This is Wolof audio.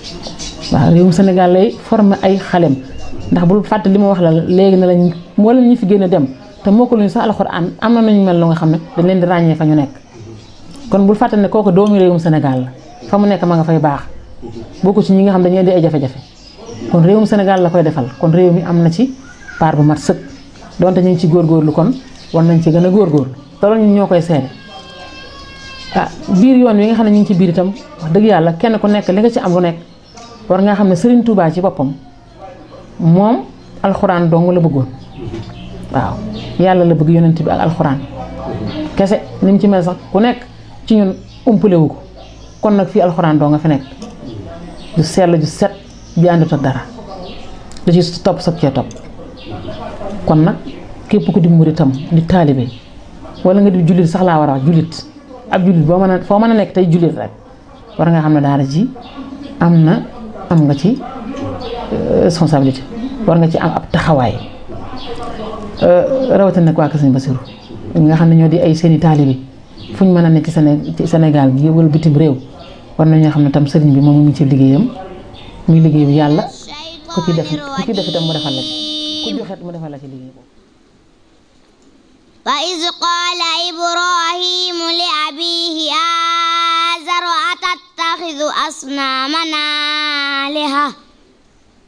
waaw réewum Sénégal lay former ay xalem ndax bul fàtte li ma wax la léegi na lañ moo leen ñu fi génn dem te moo ko luñu sax alxuraan am na nañu mel lu nga xam ne dañ leen di ràññee fa ñu nekk kon bul fàtte ne kooku doomu réewum Sénégal la fa mu nekk ma nga fay baax bokku ci ñi nga xam dañuy indi ay jafe-jafe kon réewum Sénégal la koy defal kon réew mi am na ci part bu mat sëkk donte ñu ngi ci góorgóorlu kon war nañ ci gën a góorgóorlu te loolu ñun ñoo koy seede ah biir yoon wi nga xam ne ñu ngi ci biir itam wax dëgg yàlla kenn ku nekk li nga ci am lu nekk war nga xam ne Serigne Touba ci boppam moom alxuraan dong la bëggoon waaw yàlla la bëgg yonent bi ak alxuraan kese ni mu ci mel sax ku nekk ci ñun umpale wu ko kon nag fii alxuraan doo nga fi nekk ju sell ju set bi àndut ak dara da ci topp soog cee topp kon nag képp ku di muritam di taalibe wala nga di jullit sax laa war a wax jullit ab jullit boo mën a foo mën a nekk tey jullit rek war nga xam ne daara ji am na am nga ci responsabilité war nga ci am ab taxawaay rawatina nag waa Kër Sëñ Basiru nga xam ne ñoo di ay seeni taalibe fu ñu mën a nekk ci Séné ci Sénégal gi wala bitim réew war nañoo xam ne tam sëriñ bi moom mu ngi ci liggéeyam muy liggéey bi yàlla ku ci def ku ci def itam mu defal la ci ku joxe mu defal la ci liggéey boobu. وإذ قال إبراهيم لأبيه آزر أتتخذ أصنامنا آلهة